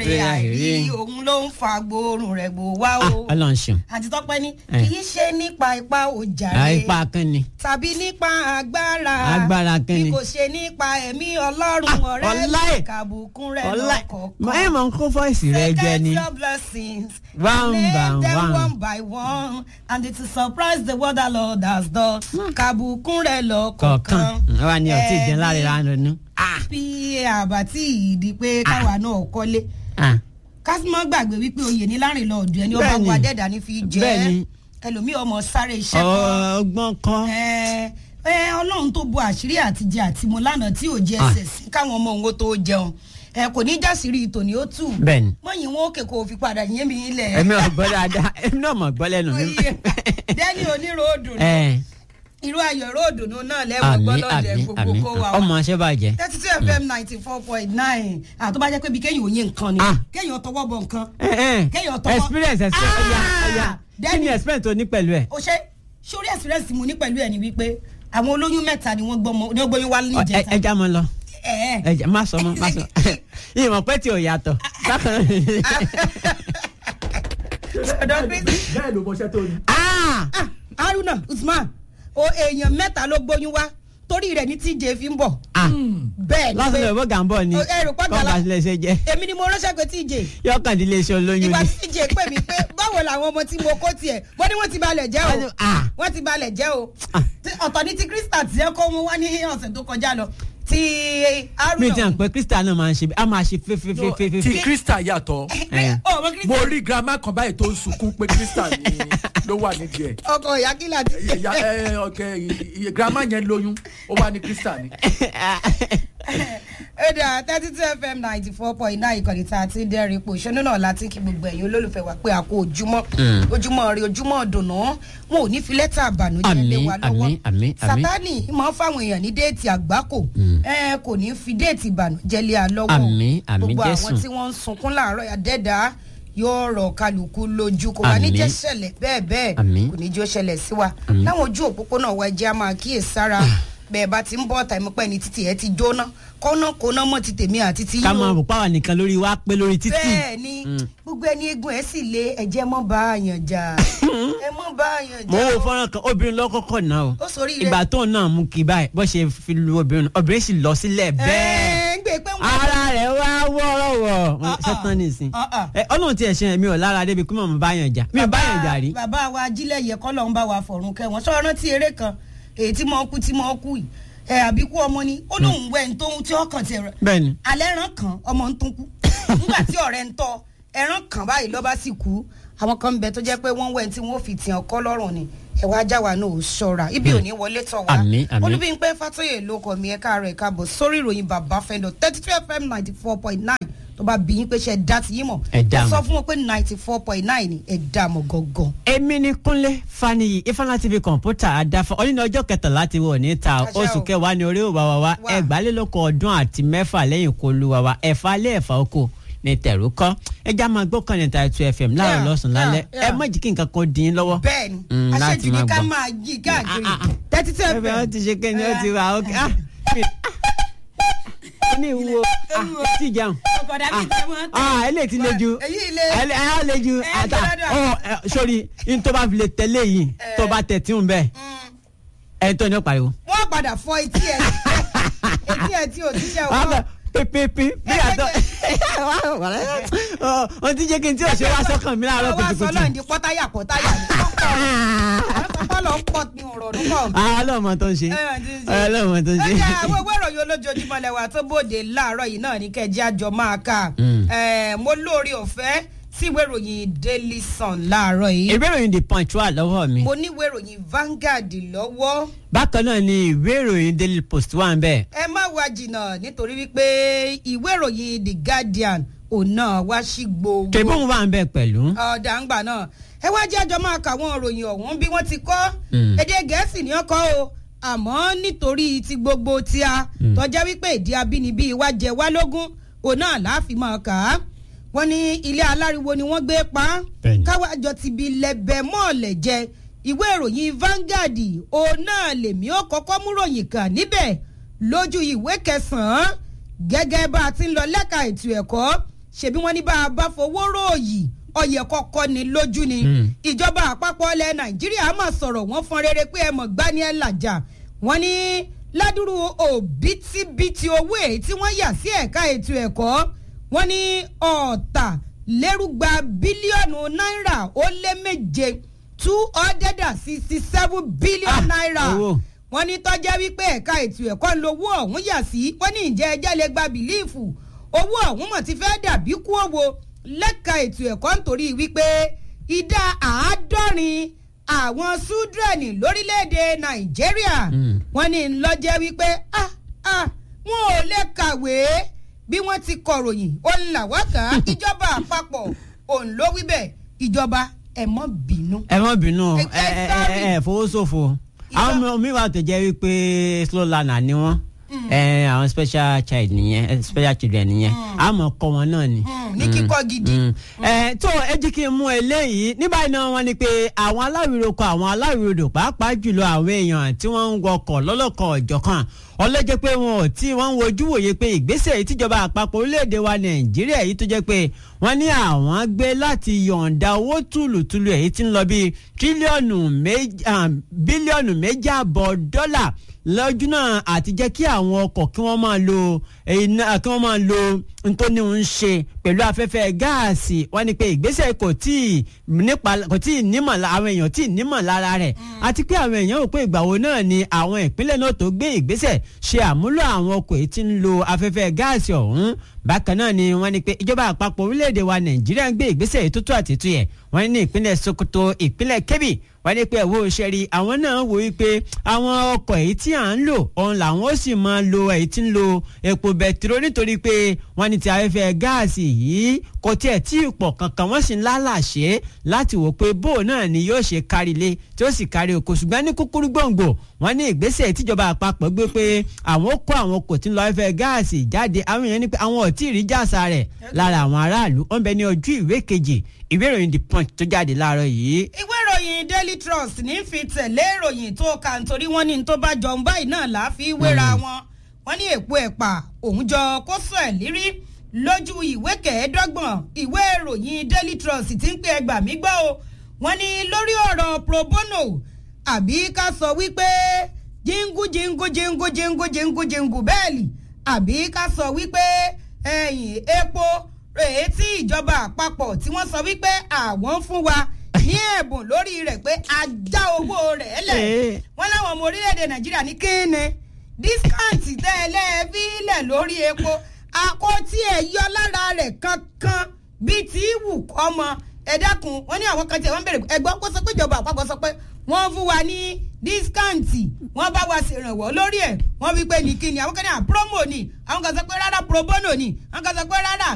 pé àìrí òun ló ń fa gbóòórùn rẹ̀ gbò wá Ah, o ọlọ́run ṣeun àti tọ́pẹ́ ní Eh. kì í ṣe nípa ipá òjà àìpa kan ni tàbí nípa agbára Agbára kí ni? bí kò ṣe nípa ẹ̀mí ọlọ́run ọ̀rẹ́ ọláì. mi kàbùkún rẹ̀ ọlá lọ́kọ̀ọ̀kan. ẹ mọ̀ ń kó fọ́ìsì rẹ jẹ ni Get your blessings. One Name by them one. one by one. And it will surprise the world the Lord has done. Kàbùkún rẹ̀ lọ́kọ̀ọ̀kan. kọ̀ọ̀kan wà ní ọtí ìjẹun láre lánàá Bí àbátí ìdí pé káwa náà kọ́lé. Kásímọ́ gbàgbé wípé oyè ní láàrin lọ ọ̀dọ̀ ẹni ó bá Bẹ́ẹ̀ni. wà dẹ́dà ní fi jẹ́. Bẹ́ẹ̀ni. Ẹlòmíì ọmọ sáré iṣẹ́ kan. ọgbọ́n kan Ẹ ẹ ọlọ́run tó bo àṣírí àtijẹ àtimu lánàá tí ò jẹ Ah. ẹsẹ̀ sí káwọn ọmọ òun ó tó jẹun ẹ kò ní jásírí tòní ó tù bẹ́ẹ̀ni mọ̀yìn wọn òkè kò fi padà yé mi ilẹ̀ èmi ò gbọ́ dáadáa èmi náà mọ̀ gbọ́ lẹ́nu mi. Oyè. dẹ́ni oníròdù ẹ irú ayọ̀ ròdù náà lẹ́wọ̀n àmì gbọ́dọ̀ àmì gbogbo àmì kó wa ọmọ ṣẹ́ bàjẹ́. thirty two fm ninety four point nine àtọ́ bá jẹ́ pé bí kéèyàn ò yé nǹkan ni Ah. kéèyàn tọwọ́ bọ nǹkan ẹ ẹ Kéèyàn tọwọ́- experience ẹsẹ ọya Ah! ọya kí Dẹ́ni. ni experience tó ní pẹ̀lú ẹ̀. o ṣe sórí experience mo ní pẹ̀lú ẹ̀ ni wípé àwọn olóyún mẹ́ta ni wọ́n gbọ́mọ ní ọgbọ́yún wá ní Ọ, ẹ ìjẹta ẹ já mọ lọ ẹ̀ ẹ̀ ẹ já má sọ mọ má sọ ìmọ̀ pé tí ò yàtọ̀ bákan ọ̀dọ̀ Kristi. bẹ́ẹ̀ ló mọṣẹ́ tó ní. Ah! Ah, haruna usman o èèyàn mẹ́ta ló gbóyún wá torí rẹ̀ ní tíjẹ fi ń bọ̀ Ah! bẹ́ẹ̀ ni lásìkò ìbò gàmbọ̀ ni O, ẹ rò pé gàlá- kọ́ńtà sílẹ̀ ṣe jẹ́ èmi ni mo ránṣẹ́ pé tíjẹ yọkàndínlẹ̀ iṣẹ́ olóyún ìgbà ni. tíjẹ pè mí pé báwo làwọn ọmọ tí mo kó tiẹ̀ wọ́n ní wọ́n ti balẹ̀ jẹ́ o Ah! wọ́n ti balẹ̀ jẹ́ o Ah. Tí- ọ̀tọ̀ ní ti krista tí ẹ kó mu wá ní ọ̀sẹ̀ tó kọjá lọ ti mi ti hàn haruna pé krista náà máa ń ṣe a máa ṣe ti fefefefefe. krista yàtọ̀ ọmọ krista mo rí girama kan báyìí tó ń sunkún pé krista ni ló wà nídìí ẹ̀ ọkọ ìyá kí láti Ìyá- ẹ, ọkẹ iye girama yẹn lóyún ó wà ní krista ni. ẹ̀dà thirty two fm ninety four point nine ìkànnì tá a ti ń dẹ́rìn ipò ìṣúná náà láti kí gbogbo ẹ̀yin olólùfẹ́ wa pé a kó ojúmọ́ ojúmọ́ rí ojúmọ́ dùnú wọn ò ní fi lẹ́tà àbànújẹ́ Àmín, lé wa lọ́wọ́ àmín, àmín, àmín. sátani máa ń fáwọn èèyàn ní déètì àgbákò ẹ kò ní fi déètì ìbànújẹ́ lé a lọ́wọ́ Àmín, àmín, gbogbo àwọn Jésù. tí wọ́n ń sunkún láàárọ̀ àdẹ́dà yóò rọ̀ kálukú lójú kò wá ní Àmín. jẹ́ ṣẹlẹ̀ bẹ́ẹ̀ bẹ́ẹ̀ Àmín. kò ní jó ṣẹlẹ̀ sí wa Àmín. láwọn ojú òpópónà wa ẹjẹ́ á máa kíyèsára bẹ́ẹ̀ bá ti ń bọ́ ọ̀tà ìmọ̀pẹ́ ní títì ẹ̀ ti jóná kọ́nà kọ́nà mọ́ ti tèmi àti ti ká yín máa o rò páwà nìkan lórí wa pé lórí títì. bẹ́ẹ̀ ni gbogbo ẹni egun ẹ̀ sì lé ẹ̀jẹ̀ mọ́ bá àyàn jà ẹ mọ́ bá àyàn mo jà wo o. fọ́nrán kan obìnrin lọ́kọ́kọ́ náà o ó sórí rẹ̀ ìgbà tó náà mú kí báyìí bó ṣe fi lu obìnrin obìnrin sì lọ sílẹ̀ bẹ́ẹ̀ ẹ̀ ń gbé pé wọ́n ara rẹ̀ wá wọ́ọ́rọ́wọ́ Ah, ah. ṣẹ́tàn nìsín Ah, ah. Ẹ, ọlọ́run ti ẹ̀ ṣe mi ò lára débi kí mọ̀ mọ́ báyàn jà mi ò báyàn jà rí. bàbá wa ajílẹ̀ yẹ kọ́ lọ́n bá wa fọ̀rùn kẹ́ wọ́n sọ rántí eré kan èyí tí mo kú tí mo kú yìí ẹ̀ àbíkú ọmọ ni ó lóun wẹ̀ ń tóun tí ọkàn tiẹ̀ rẹ̀ bẹ́ẹ̀ni alẹ́ ẹran kan ọmọ ń tún kú nígbà tí ọ̀rẹ́ ń tọ́ ẹran kan báyìí lọ́ba sì kú àwọn kan ń bẹ tó jẹ́ pé wọ́n wẹ̀ tí wọ́n fi tiẹ̀ ọkọ́ lọ́rùn ni ẹ̀wà ajá wa náà ò ṣọ́ra ibi ò ní wọlé tọ̀ wá Àmín, àmín. olúbíńpẹ́ fàtóyè ló kọ̀ mí ẹ̀ka rẹ̀ káàbọ̀ sórí ìròyìn bàbá fẹ́ndọ̀ thirty two fm ninety four point nine tó bá bí yín pé ṣe dá ti yín mọ̀ Ẹ dá ẹ sọ mọ̀. fún wọn pé ninety four point nine ni ẹ dá mọ̀ gangan. èmi ni kúnlé faniyi ifeanyi tv kọ̀ǹpútà adáfọ́ ọdún ọjọ́ kẹtàlá ti wọ̀ níta Àṣẹ o. oṣù kẹwàá ni orí òwà wa wa Wà. ẹgbàálélókò ọdún àti mẹ́fà lẹ́yìn kó lu wa wa ẹ̀fà alẹ́ ẹ̀fà oko ní tẹ̀rù kọ́ ẹja máa gbọ́ kan ní ta two fm láàárọ̀ Yeah, lọ́sùn lálẹ́ yeah, yeah. ẹ má jí kí nǹkan kan dín in lọ́wọ́. bẹ́ẹ̀ni Mm, láti aṣèjì ni máa ká gbọ́. máa yí káàkiri Ah, ah, ah. thirty two ẹbẹ wọn ti ṣe kéde ó ti wà ókè ah mi- ah, ní ìwúwo ah tí jẹun ọkọ̀dà mi tẹ́ wọ́n tẹ́. ah eléyìí ti le ju èyí ilé ẹ ẹ le ju Ẹ, ata gbọ́dọ̀. ọ ẹ, sori n tó bá fi lè tẹ̀lé yìí tó bá tẹ̀ tí ń bẹ̀ ẹ tó ní ó pariwo. wọ́n padà fọ etí ẹ̀ etí ẹ̀ tí ò ti ṣe wọ́n ọkọ. bẹ̀ pépépé bí àtọ́ wọ́n ti jẹ́ kí n tí ò ṣe wá sọ́kàn mi láàárọ̀ wá sọ kùtùkùtù. náà di pọ́táyà pọ́táyà ní kọ́kọ́ lọ pọ̀ ní ọ̀rọ̀ nípọ̀. ah ọlọ́mọ tó ń ṣe ọlọ́mọ tó ń ṣe. ẹja àwọn owó ìròyìn olójoojúmọ́ lẹ́wà tó bòde láàárọ̀ yìí náà ní kẹjẹ àjọ máa kà Mm. Eh, mo lóore ọ̀fẹ́ sí ìwé ìròyìn daily sun láàárọ̀ yìí ìwé ìròyìn the punch wà lọ́wọ́ mi. mo ní ìwé ìròyìn Vanguard lọ́wọ́ bákan náà ni ìwé ìròyìn daily post wà ń bẹ̀. ẹ má wá jìnnà nítorí wípé ìwé ìròyìn the Guardian òun náà wá sí gbogbo tẹ̀bọ́n wà ń bẹ̀ pẹ̀lú. ọ̀dà ń gbà náà ẹ wá jẹ́ àjọ máa kà àwọn òròyìn ọ̀hún bí wọ́n ti kọ́ Mm. èdè gẹ̀ẹ́sì ni wọ́n kọ́ o àmọ́ nítorí ti gbogbo tí a Mm. tọ́já wípé èdè abínibí wa jẹ wá lógún òun náà láàfin máa kà á wọ́n ní ilé aláriwo ni wọ́n gbé pa á Bẹ́ẹ̀ni. káwájọ ti bi lẹ́bẹ̀ mọ́ọ̀lẹ̀ jẹ ìwé ìròyìn Vanguard òun náà lèmi ó kọ́kọ́ mú ròyìn kàn níbẹ̀ lójú ìwé kẹsàn-án gẹ́gẹ́ bá a ti ń lọ lẹ́ka ètò ẹ̀kọ́ ṣebí wọ́n ní bá a bá fowó ròyìn ọyẹ kọ́kọ́ ni lójú ni Mm. ìjọba àpapọ̀ ilẹ̀ nàìjíríà máa sọ̀rọ̀ wọ́n fọn rere pé ẹ mọ̀ gbani ẹ làjà wọ́n ní ládùrú òbítíbitì owó èyí tí wọ́n yà sí ẹ̀ka ètò ẹ̀kọ́ wọ́n ní ọ̀tàlérúgba bílíọ̀nù náírà ó lé méje two hundred and sixty seven billion Ah, naira owó. wọ́n ní tọ́jẹ́ wípé ẹ̀ka ètò ẹ̀kọ́ ń lo owó ọ̀hún yà sí wọ́n ní ìjẹ́ ẹjẹ́ lè gba bìlíìfù owó ọ̀hún mọ̀ ti fẹ́ dàbí kú òwò lẹ́ka ètò ẹ̀kọ́ nítorí wípé ìdá àádọ́rin àwọn súdrẹ́nì lórílẹ̀‐èdè nàìjíríà Mm. wọ́n ní ńlọ́jẹ́ wípé ah ah wọn ò lè kàwé bí wọ́n ti kọ̀ròyìn ó ń là wá kàn án ìjọba àpapọ̀ òun ló wí bẹ́ẹ̀ ìjọba ẹ̀ mọ́ bínú. ẹ má bínú ẹ Ẹ- ẹ ẹ sorry. ẹ ẹ fowósòfò àwọn Ìjọ- ọmọ mi wà tó jẹ́ wípé slow learner ni wọ́n ẹ àwọn special child nìyẹn ẹ, special children nìyẹn àmọ́ kọ́ wọn náà ni. Mm, ní kíkọ́ gidi. Mm. ẹ tó ẹ jí kí n mú eléyìí ní báyìí náà wọ́n ní pé àwọn aláwìroko àwọn aláwìrodò pàápàá jùlọ àwọn èèyàn tí wọ́n ń wọkọ̀ lọ́lọ́kan ọ̀jọ̀kan ọlọ́jẹ́ pé wọn ò tí wọ́n ń wojú wòye pé ìgbésẹ̀ yìí tíjọba àpapọ̀ orílẹ̀-èdè wa nàìjíríà yìí tó jẹ́ pé wọ́n ní àwọn gbé láti yọ̀ǹda owó tùlùtùlù èyí tí ń lọ bíi tírílíọ̀nù méjì ah, bílíọ̀nù méjì àbọ̀ dọ́là lọ́jọ́ náà àti jẹ́ kí àwọn ọkọ̀ kí wọ́n máa lo iná kí wọ́n máa lo ntóni ń ṣe pẹ̀lú afẹ́fẹ́ gáàsì wọ́n ní pé ìgbésẹ̀ kò tí ì nípa kò tí ì nímọ̀ la- àwọn èèyàn tí ì nímọ̀ lára rẹ̀ àti pé àwọn èèyàn rò pé ìgbà wo náà ni àwọn ìpínlẹ̀ náà tó gbé ìgbésẹ̀ ṣe àmúlò àwọn ọkọ̀ èyí tí ń lo afẹ́fẹ́ gáàsì ọ̀hún bákan náà ni wọ́n ní pé ìjọba àpapọ̀ orílẹ̀-èdè wa nàìjíríà ń gbé ìgbésẹ̀ èyí tó tó àtètú yẹ wọ́n ní ìpínlẹ̀ sokoto ìpínlẹ̀ kebbi wọ́n ní pé ẹ̀wọ́ òṣèré àwọn náà wò wípé àwọn ọkọ̀ èyí tí à ń lò ọ̀hún làwọn ó sì máa lo èyí tí ń lo epo bẹtiró nítorí pé wọ́n ní ti afẹ́fẹ́ gáàsì yìí kò tiẹ̀ tí ì pọ̀ kankan wọ́n sì ń lálàṣe láti wò pé bó náà ni yóò ṣe kárí ilé tí ó sì kárí oko ṣùgbọ́n ní kúkúrú gbòǹgbò wọ́n ní ìgbésẹ̀ tíjọba àpapọ̀ gbé pé àwọn ó kó àwọn ọkọ̀ tí ń lo afẹ́fẹ́ gáàsì jáde àwọn èèyàn ní pé àwọn ò tí ì rí jàsà rẹ̀ lára àwọn aráàlú ó ń bẹ ní ojú ìwé kejì ìwé ìròyìn the punch tó jáde láàárọ̀ yìí ìwé ìròyìn daily trust ní fi tẹ̀lé ìròyìn tó kà nítorí wọ́n ní tó bá jọ ń báyìí náà là á fi wéra wọn wọ́n ní èpo ẹ̀pà òun jọ kó sọ ẹ̀ lírí lójú ìwé kẹẹ̀ẹ́dọ́gbọ̀n ìwé ìròyìn daily trust ti ń pè ẹgbà mí gbọ́ o wọ́n ní lórí ọ̀rọ̀ pro bono àbí ká sọ wípé jíngú jíngú jíngú jíngú jíngú jíngú bẹ́ẹ̀lì àbí ká sọ wípé ẹ̀yìn epo èyí tí ìjọba àpapọ̀ tí wọ́n sọ wípé àwọn ń fún wa ní ẹ̀bùn lórí rẹ̀ pé a já owó rẹ̀ lẹ̀ Ee. wọ́n láwọn ọmọ orílẹ̀-èdè nàìjíríà ní kíni dískáǹtì tẹ́ ẹ lẹ́ẹ̀bí lẹ̀ lórí epo àkọ́tí ẹ̀ yọ lára rẹ̀ kankan bíi tí wù kọ́mọ ẹ dákun wọ́n ní àwọn kan tí wọ́n bèrè ẹgbọ́n kó sọ pé ìjọba àpapọ̀ sọ pé wọ́n fún wa ní dískáǹtì wọ́n bá wa ṣèrànwọ́ lórí ẹ̀ wọ́n wí pé ní kíni àwọn kan ní à promo ni àwọn kan sọ pé rárá pro bono ni àwọn kan sọ pé rárá